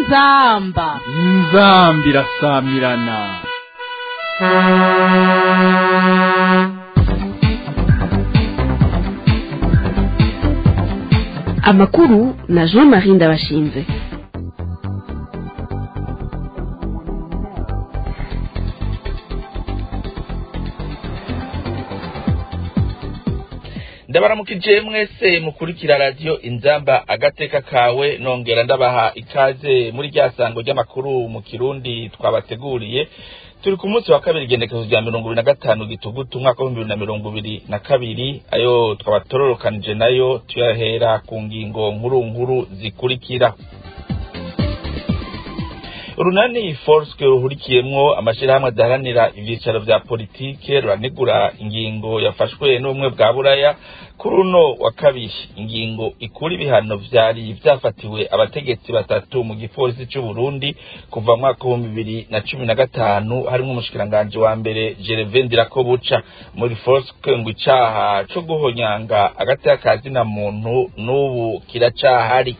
inzamba inzambi irasamirana amakuru na jean marie ndabashinze ndabaramukije mwese mukurikira radiyo inzamba agateka kawe nongera ndabaha ikaze muri rya sango ry'amakuru mu kirundi twabateguriye turi ku munsi wa kabiri igendekezo rya mirongo ibiri na gatanu gitugutu umwaka w'ibihumbi bibiri na mirongo ibiri na kabiri ayo twabatororokanije nayo tuyahera ku ngingo nkuru nkuru zikurikira urunani forske ruhurikiyemwo amashirahamwe adaharanira ivyicaro vya politike ruranegura ingingo yafashwe n'ubumwe bwa buraya kuri uno wa kabiri ingingo ikura ibihano vyari vyafatiwe abategetsi batatu mu gipolisi c'uburundi kuva mu mwaka w'ibihumbi bibiri na cumi na gatanu harimwo umushikiranganji wa mbere gereve ndirakobuca muri forske ngo icaha co guhonyanga agateka ka zina muntu n'ubu kiracahari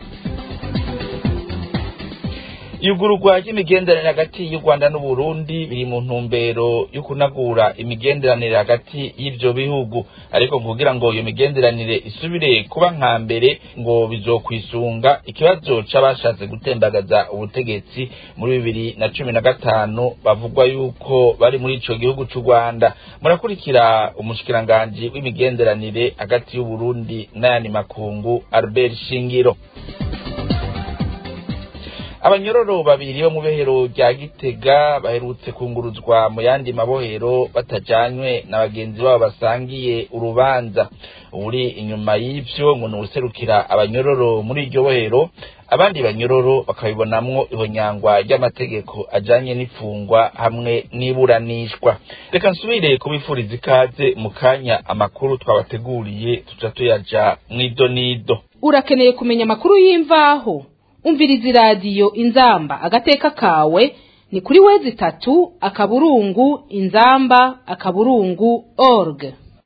iyugururwa ry'imigenderanire hagati y'u rwanda n'uburundi biri mu ntumbero yo kunagura imigenderanire hagati y'ivyo bihugu ariko kugira ngo iyo migenderanire isubire kuba nka mbere ngo bizokwisunga ikibazo c'abashatse gutembagaza ubutegetsi muri bibiri na cumi na gatanu bavugwa yuko bari muri ico gihugu c'u rwanda murakurikira umushikiranganji w'imigenderanire hagati y'uburundi n'ayandi makungu albert shingiro abanyororo babiri bo mu behero rya gitega baherutse kunguruzwa mu yandi mabohero batajanywe na bagenzi babo basangiye urubanza uri inyuma y'ivyo ngo nuwuserukira abanyororo muri iryo bohero abandi banyororo bakabibonamwo ihonyangwa ry'amategeko ajanye n'ifungwa hamwe n'iburanishwa reka nsubire kubifuriza ikaze mu kanya amakuru twabateguriye tuca tuyaja mw'idonido urakeneye kumenya amakuru y'imvaho umviriza iradiyo inzamba agateka kawe ni kuri wezi itatu akaburungu inzamba akaburungu org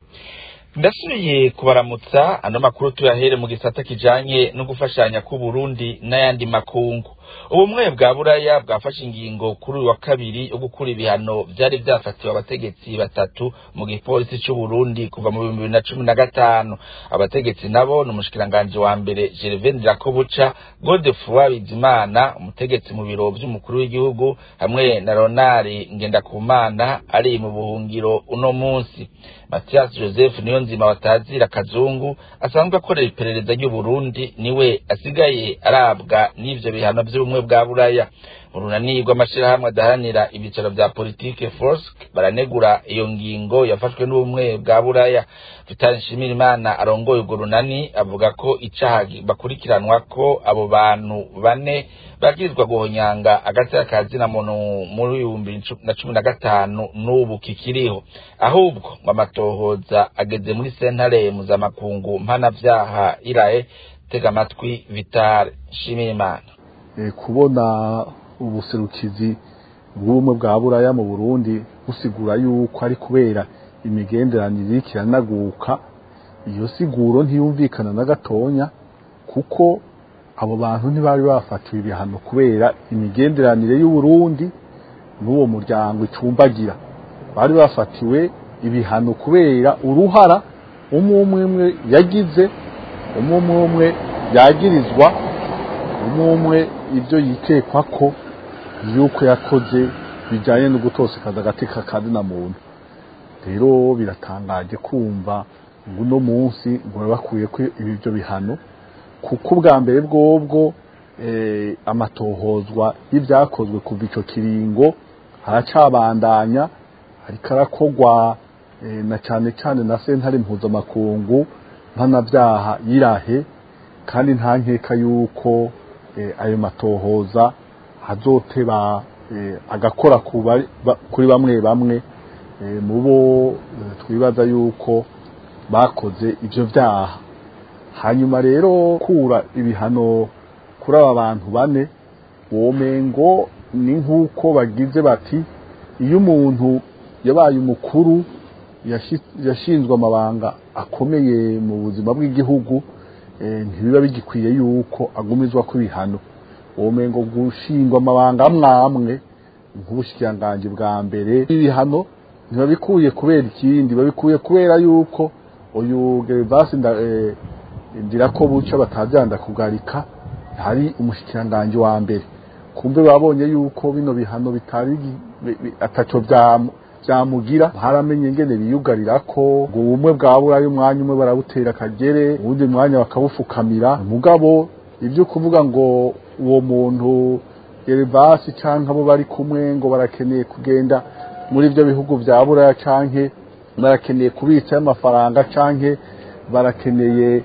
ndasubiye kubaramutsa ano makuru tuyahere mu gisata kijanye no gufashanya k'uburundi n'ayandi makungu ubumwe bwa buraya bwafashe ingingo kuri uyu wa kabiri yo gukura ibihano vyari vyafatiwe abategetsi batatu mu gipolisi c'uburundi kuva mu bihumbi bibiri na cumi na gatanu abategetsi nabo ni umushikiranganji wa mbere gervain ndirakobuca godefroi bizimana umutegetsi mu biro vy'umukuru w'igihugu hamwe na ronari ngendakumana ari mu buhungiro uno munsi mathias joseph niyo nzima watazira kazungu asanzwe akorera iperereza ry'uburundi niwe asigaye arabwa n'ivyo bihano vy'ubumwe bwa buraya mu runani rw'amashirahamwe adaharanira ibicaro vya politike forsk baranegura iyo ngingo yafashwe n'ubumwe bwa buraya vitali nshimirimana arongoye urwo runani avuga ko icaha bakurikiranwa ko abo bantu bane bagirizwa guhonyanga agateka ka zina muntu muri ibihumbi na cumi na gatanu n'ubu kikiriho ahubwo ngo amatohoza ageze muri sentare mpuzamakungu mpanavyaha irahe tega amatwi vitali nshimirimana kubona ubuserukizi bw'ubumwe bwa buraya mu burundi busigura yuko ari kubera imigenderanire iriko iranaguka iyo siguro ntiyumvikana na gatonya kuko abo bantu ntibari bafatiwe ibihano kubera imigenderanire y'uburundi n'uwo muryango icumbagira bari bafatiwe ibihano kubera uruhara umwe umwe umwe yagize umwe umwe umwe yagirizwa umwe umwe ibyo yikekwa ko yuko yakoze bijyanye no gutosekaza agateka ka na muntu rero biratangaje kumva ngo uno munsi ngo bakwiye ko ibyo bihano kuko ubwa mbere bwobwo amatohozwa y'ibyakozwe kuva icyo kiringo haracabandanya ariko arakogwa na cyane cyane na sentare mpuzamakungu mpanabyaha yirahe kandi nta nkeka yuko ayo matohoza hazoteba agakora kuri bamwe bamwe mu bo twibaza yuko bakoze ibyo byaha hanyuma rero kura ibihano kuri aba bantu bane womengo ni nk'uko bagize bati iyo umuntu yabaye umukuru yashinzwe amabanga akomeye mu buzima bw'igihugu ntibiba bigikwiye yuko agumizwa ku bihano womengo gushingwa amabanga amwamwe nk'ubushikiranganji bwa mbere ibihano ntibabikuye kubera ikindi babikuye kubera yuko uyu Gervasi ndira ko buca batabyanda kugarika hari umushikiranganji wa mbere kumbe babonye yuko bino bihano bitari ataco byamugira haramenye ingene biyugarira ko ngo ubumwe bwaburayo umwanya umwe barabutera akagere uwundi mwanya bakabufukamira mugabo ibyo kuvuga ngo uwo muntu Gervasi canke abo bari kumwe ngo barakeneye kugenda muri ibyo bihugu bya buraya canke barakeneye kubitsa amafaranga canke barakeneye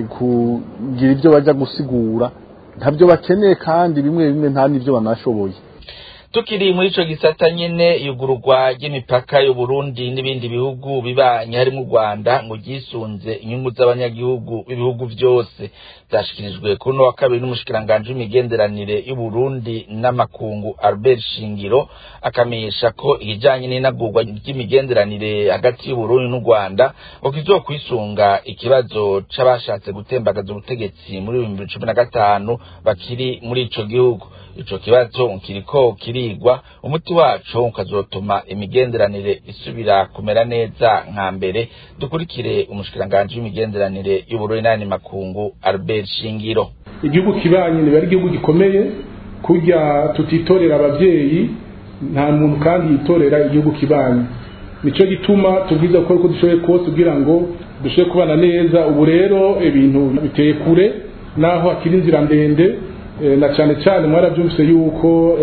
kugira ibyo bajya gusigura ntabyo bakeneye kandi bimwe bimwe nta n'ibyo banashoboye tukiri muri ico gisata nyene yugururwa ry'imipaka y'uburundi n'ibindi bihugu bibanye harimo u rwanda ngo ryisunze inyungu z'abanyagihugu b'ibihugu byose byashikirijwe kuri uno wa kabiri n'umushikiranganji w'imigenderanire y'uburundi n'amakungu albert shingiro akamenyesha ko ikijanye n'inagurwa ry'imigenderanire hagati y'uburundi n'u rwanda ngo kizokwisunga ikibazo c'abashatse gutembagaza ubutegetsi muri bibiri cumi na gatanu bakiri muri ico gihugu ico kibazo kiriko kirigwa umuti waco ukazotuma imigenderanire isubira kumera neza nka mbere dukurikire umushikiranganji w'imigenderanire y'uburundi n'ayandi makungu albert shingiro igihugu kibanye niba ari igihugu gikomeye kurya tutitorera abavyeyi nta muntu kandi yitorera igihugu kibanye nico gituma tubwiza gukora uko dushoboye kose kugira ngo dushobore kubana neza ubu rero ibintu biteye kure naho hakiri inzira ndende na cyane cyane mwarabyumvise yuko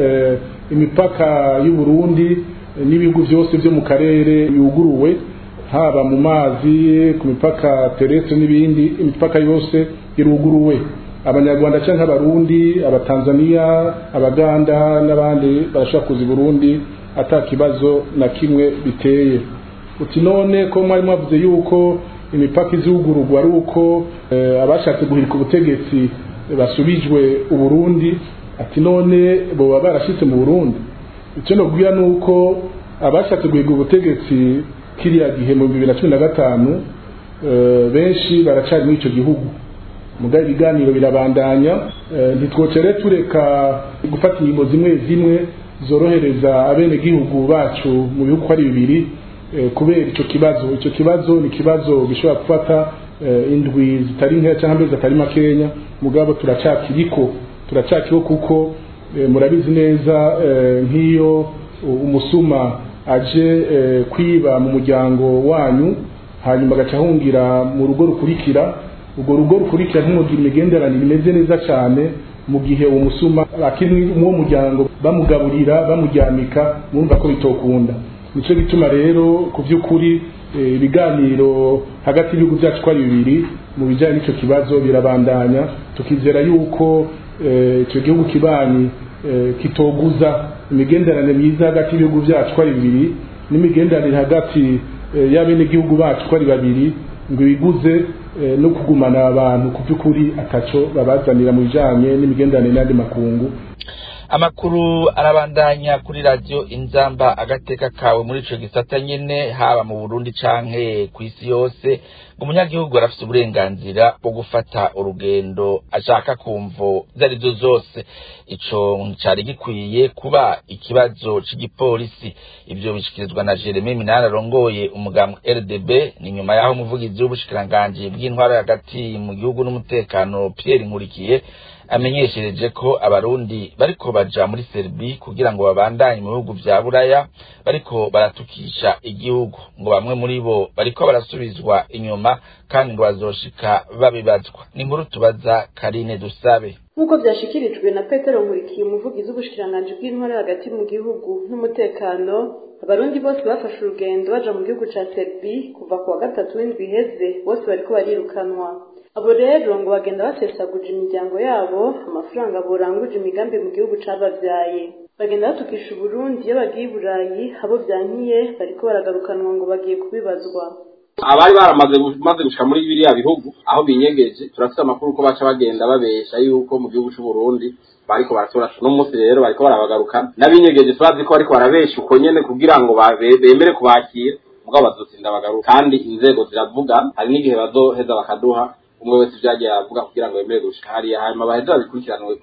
imipaka y'u Burundi n'ibihugu byose byo mu karere yuguruwe haba mu mazi ku mipaka terrestre n'ibindi imipaka yose iruguruwe abanyarwanda cyangwa abarundi abatanzania abaganda n'abandi barashaka kuza i burundi ata kibazo na kimwe biteye uti none ko mwari mwavuze yuko imipaka izugururwa ari uko abashatse guhirika ubutegetsi basubijwe uburundi ati none boba barashitse mu burundi icyo nabwira ni uko abashatse guhiga ubutegetsi kiriya gihe mu bibiri na cumi na gatanu benshi baracari muri icyo gihugu mugabe ibiganiro birabandanya ntitwocere tureka gufata ingingo zimwe zimwe zorohereza abenegihugu bacu mu bihugu uko ari bibiri kubera icyo kibazo icyo kibazo ni ikibazo gishobora gufata indwi zitari nkeya cyangwa amezi atari makenya mugabo turacakiriko turacakiriho kuko murabizi neza nk'iyo umusuma aje kwiba mu muryango wanyu hanyuma agaca ahungira mu rugo rukurikira urwo rugo rukurikira ntimugire imigenderanire imeze neza cyane mu gihe uwo musuma akiri uwo muryango bamugaburira bamuryamika mwumva ko bitokunda nicyo gituma rero ku by'ukuri ibiganiro hagati y'ibihugu byacu ko ari bibiri mu bijyanye n'icyo kibazo birabandanya tukizera yuko icyo gihugu kibanyi kitoguza imigenderanire myiza hagati y'ibihugu byacu ko ari bibiri n'imigenderanire hagati y'abenegihugu bacu ko ari babiri ngo biguze no kugumana abantu ku by'ukuri ataco babazanira mu bijyanye n'imigenderanire n'andi makungu amakuru arabandanya kuri radiyo inzamba agateka kawe muri ico gisata nyene haba mu burundi canke ku isi yose ngo umunyagihugu arafise uburenganzira bwo gufata urugendo ashaka kumvo zarizo zose ico cari gikwiye kuba ikibazo c'igipolisi ivyo bishikirizwa na jeremy minani arongoye umugambwe rdb ni nyuma y'aho umuvugizi w'ubushikiranganji bw'intwara hagati mu gihugu n'umutekano pierre nkurikiye amenyeshereje ko abarundi bariko baja muri serbi kugira ngo babandanye mu bihugu vya buraya bariko baratukisha igihugu ngo bamwe muri bo bariko barasubizwa inyuma kandi ngo bazoshika babibazwa ni inkuru tubaza karine dusabe nk'uko byashikirijwe na petero nkurikiye umuvugizi w'ubushikiranganji bw'intwara hagati mu gihugu n'umutekano abarundi bose bafashe urugendo baja mu gihugu ca serbi kuva ku wa gatatu w'indwi iheze bose bariko barirukanwa abo rero ngo bagenda basesaguje imiryango yabo amafaranga boranguje imigambi mu gihugu cabavyaye bagenda batukisha uburundi iyo bagiye i burayi abo vyankiye bariko baragarukanwa ngo bagiye kubibazwa abari baramaze maze gushika muri biriya bihugu aho binyegeje turafite amakuru ko baca bagenda babesha yuko mu gihugu c'u Burundi bariko baratora no munsi rero bariko barabagarukana n'abinyegeje turazi ko bariko barabesha uko nyene kugira ngo bemere kubakira mugabo bazotsinda bagaruka kandi inzego ziravuga hari n'igihe bazoheza bakaduha umwe wese ibyagiye aravuga kugira ngo yemere gushika hariya hanyuma baheze babikurikiranwe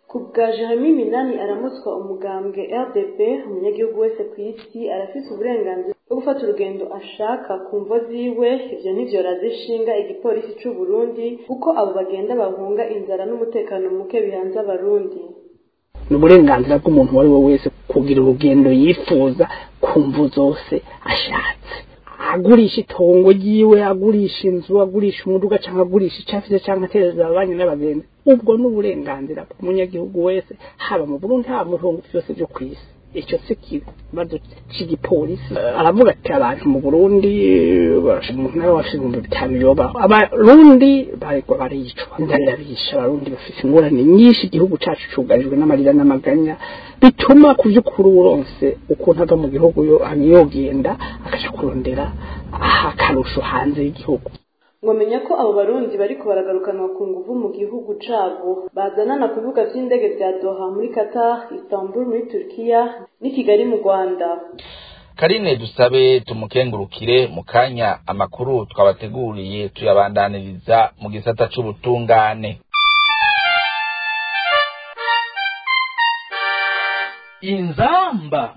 ku bwa jeremy minani aramutswa umugambwe rdp umunyagihugu wese ku isi arafise uburenganzira bwo gufata urugendo ashaka ku mvo ziwe ivyo ntivyoraza ishinga igipolisi c'u burundi kuko abo bagenda bahunga inzara n'umutekano muke bihanze abarundi ni uburenganzira bw'umuntu uwo ari we wese kugira urugendo yifuza ku mvu zose ashatse agurisha itongo ryiwe agurisha inzu agurisha umuduga cyangwa agurisha icyo afite cyangwa atereza ababanyi n'abagenzi ubwo ni uburenganzira bw'umunyagihugu wese haba mu burundi haba mu bihugu byose byo ku isi icyo si ikibazo cy'igipolisi aravuga ati abantu mu burundi umuntu nawe wafite ibihumbi bitanu yobaho abarundi bariko baricwa inzara irabisha abarundi bafite ingorane nyinshi igihugu cacu cugarijwe n'amarira n'amaganya bituma ku by'ukuri uronse ukuntu ava mu gihugu yogenda akaja kurondera akarusho hanze y'igihugu mwamenya ko abo barundi bariko baragarukanwa ku nguvu mu gihugu cabo bazanana ku bibuga vy'indege vya doha muri qatar istanbul muri turkiya n'i kigali mu rwanda karine dusabe tumukengurukire mu kanya amakuru twabateguriye tuyabandaniriza mu gisata c'ubutungane inzamba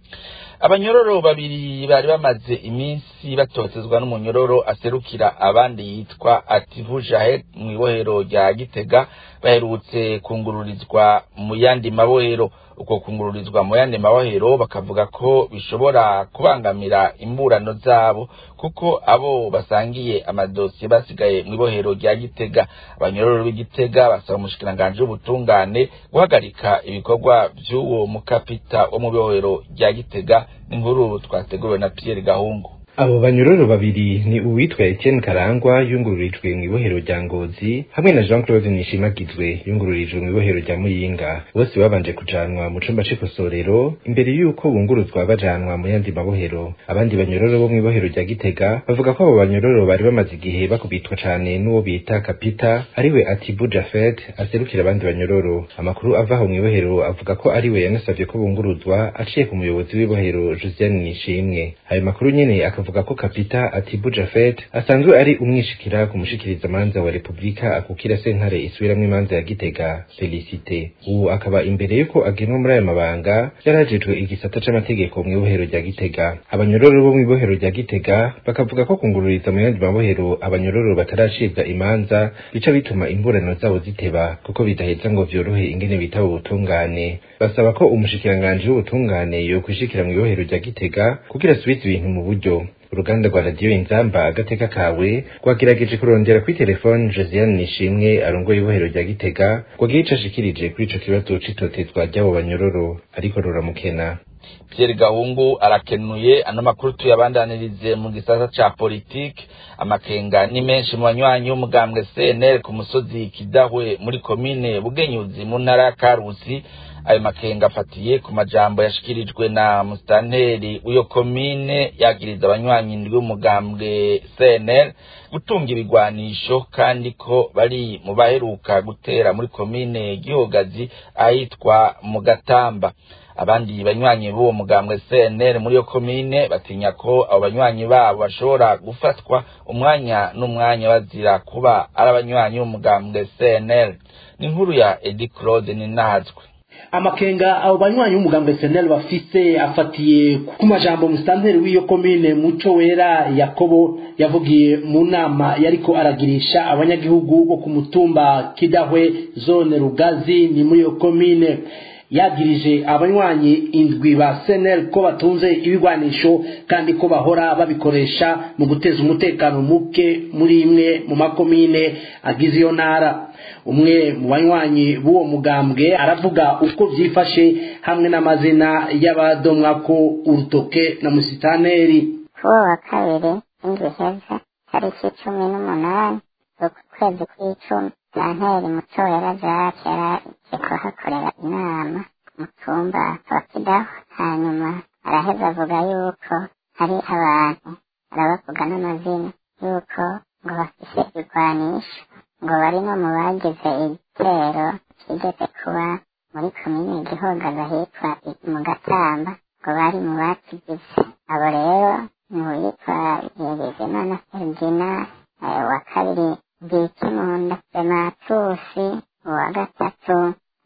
abanyororo babiri bari bamaze iminsi batotezwa n'umunyororo aserukira abandi yitwa ativu jahet mu ibohero rya gitega baherutse kungururizwa mu yandi mabohero uko kungururizwa mu yandi mabohero bakavuga ko bishobora kubangamira imburano zabo kuko abo basangiye amadosiye basigaye mu ibohero rya gitega abanyororo b'igitega basaba umushikiranganji w'ubutungane guhagarika ibikorwa vy'uwo mukapita wo mu ibohero rya gitega n'inkuru twateguriwe na Pierre Gahungu abo banyororo babiri ni uwitwa Etienne Karangwa yungururijwe mu ibohero rya Ngozi hamwe na Jean Claude Nishimagizwe yungururijwe mu ibohero rya Muyinga bose babanje kujanwa mu cumba c'ikosorero imbere y'uko bunguruzwa bajanwa mu yandi mabohero abandi banyororo bo mu ibohero rya Gitega bavuga ko abo banyororo bari bamaze igihe bakubitwa cane n'uwo bita Kapita ariwe Atibu Jafet aserukira abandi banyororo amakuru ava aho mu ibohero avuga ko ariwe yanasavye ko bunguruzwa aciye ku muyobozi w'ibohero Josiane Nishimwe ayo makuru nyene akavuga ko kapita Atibu Jafet asanzwe ari umwishikira ku mushikiriza manza wa Republika akukira sentare isubiramwo imanza ya Gitega Felicite ubu akaba imbere yuko agenwa muri ayo mabanga yarajejwe igisata c'amategeko mu ibohero rya Gitega abanyororo bo mu ibohero rya Gitega bakavuga ko kungururiza mu yandi mabohero abanyororo bataracibwa imanza bica bituma imburano zabo ziteba kuko bidaheza ngo vyorohe ingene bitaba ubutungane basaba ko umushikiranganji w'ubutungane yokwishikira mu ibohero rya Gitega kugira asubize ibintu mu buryo uruganda rwa radiyo inzamba agateka kawe rwagerageje kurondera kuri telefone josiane nishimwe arongoye ibohero rya gitega rwagira ico ashikirije kuri ico kibazo c'itotezwa ry'abo banyororo ariko ruramukena Pierre Gahungu arakenuye ano makuru tuyabandanirize mu gisata ca politike amakenga ni menshi mu banywanyi b'umugambwe CNL ku musozi Kidahwe muri komine Bugenyuzi mu ntara ya Karusi ayo makenga afatiye ku majambo yashikirijwe na mustanteri w'iyo komine yagiriza abanywanyi ndwi b'umugambwe CNL gutunga ibigwanisho kandi ko bari mu baheruka gutera muri komine Gihogazi ahitwa mu Gatamba abandi banywanyi b'uwo mugambwe CNL muri iyo komine batinya ko abo banywanyi babo bashobora gufatwa umwanya n'umwanya bazira kuba ari abanywanyi b'umugambwe CNL ni inkuru ya Edi Claude Ninazwe amakenga abo banywanyi b'umugambwe senel bafise afatiye ku majambo musitanteri w'iyo komine muco wera yakobo yavugiye mu nama yariko aragirisha abanyagihugu bo ku mutumba kidahwe zone rugazi ni muri iyo komine yagirije abanywanyi indwi ba senel ko batunze ibigwanisho kandi ko bahora babikoresha mu guteza umutekano muke muri imwe mu makomine agize iyo ntara umwe mu banywanyi b'uwo mugambwe aravuga uko byifashe hamwe n'amazina y'abadomwa ko urutoke na musitaneri kuri uwo wa kabiri w'indwi heza tariki cumi n'umunani uku kwezi kw'icumi santeri muco wera jacques yaraje kuhakorera inama mu cyumba wa kidaho hanyuma araheza avuga yuko hari abantu arabavuga n'amazina yuko ngo bafise ibigwanisho ngo bari no mu bagize igitero kigeze kuba muri komine gihogaza hitwa mu gatamba ngo bari mu bakigize abo rero ni uwitwa Bizimana Sergina wa kabiri Bikimunda Dematusi uwa gatatu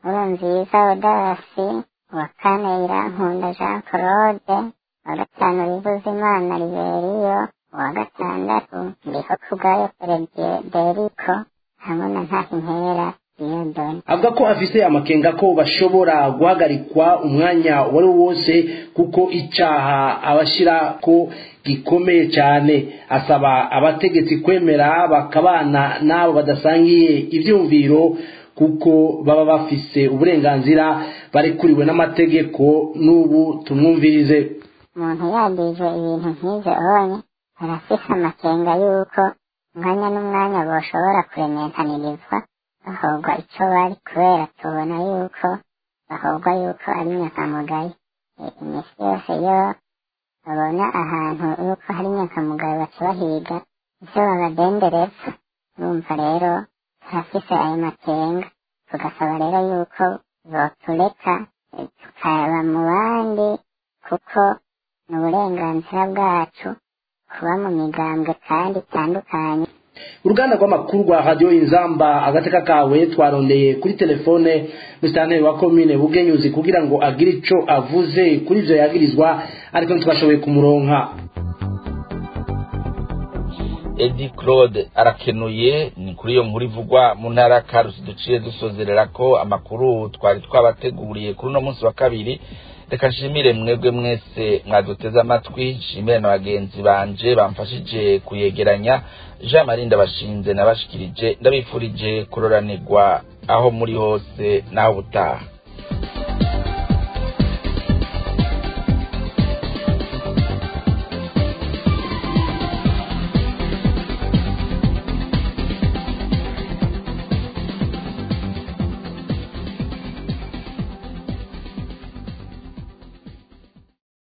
nkurunziza odasi uwa kane irankunda jean claude uwa gatanu rivuzimana riberiyo uwa gatandatu ndiho kubwayo frederico hamwe na ntahimpera diyodoni avuga ko afise amakenga ko bashobora guhagarikwa umwanya uwo ari wo wose kuko icaha abashira ko gikomeye cyane asaba abategetsi kwemera bakabana n'abo badasangiye ivyumviro kuko baba bafise uburenganzira barekuriwe n'amategeko n'ubu tumwumvirize umuntu yagije ibintu nk'ivyo onye barafise amakenga y'uko umwanya n'umwanya boshobora kurementanirizwa bahogwa ico bari kubera tubona yuko bahogwa yuko ari nyakamugayo imisi yose yo babona ahantu yuko hari nyakamugayo baca bahiga ivyo babadendereza urumva rero turafise ayo makenga tugasaba rero yuko botureka tukaba mu bandi kuko ni uburenganzira bwacu kuba mu migambwe kandi itandukanye uruganda rw'amakuru rwa radiyo inzamba agateka kawe twarondeye kuri telefone musitanteri wa komine bugenyuzi kugira ngo agire ico avuze kuri ivyo yagirizwa ariko ntitwashoboye kumuronka edi claude arakenuye ni kuri iyo nkuru ivugwa mu ntara ya karusi duciye dusozerera ko amakuru twari twabateguriye kuri uno munsi wa kabiri reka nshimire mwebwe mwese mwaduteze amatwi nshimire na bagenzi banje bamfashije kuyegeranya jean marie ndabashinze nabashikirije ndabifurije kuroranirwa aho muri hose n'aho ubutaha